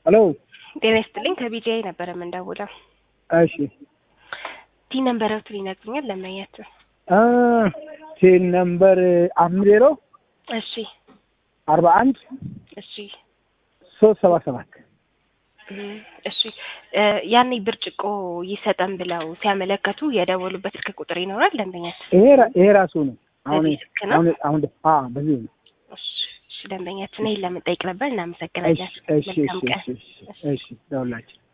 ሄሎ ጤና ይስጥልኝ ከቢጂአይ ነበረ የምንደውለው። እሺ ቲ ነንበረቱን ይነግሩኛል ለመየት አ ቴል ነምበር አምስት ዜሮ እሺ አርባ አንድ እሺ ሶስት ሰባ ሰባት እም፣ እሺ እ ያኔ ብርጭቆ ይሰጠን ብለው ሲያመለከቱ የደወሉበት ስልክ ቁጥር ይኖራል ደንበኛችን? ይሄ ራ- ይሄ ራሱ ነው። አሁን በዚህ ስልክ ነው? አሁን አሁን አ በዚህ ነው። እሺ እሺ፣ ደንበኛችን ይሄን ለመጠየቅ ነበር። እሺ እናመሰግናለን። እሺ መልካም እሺ ቀን። እሺ እሺ ደውላችሁ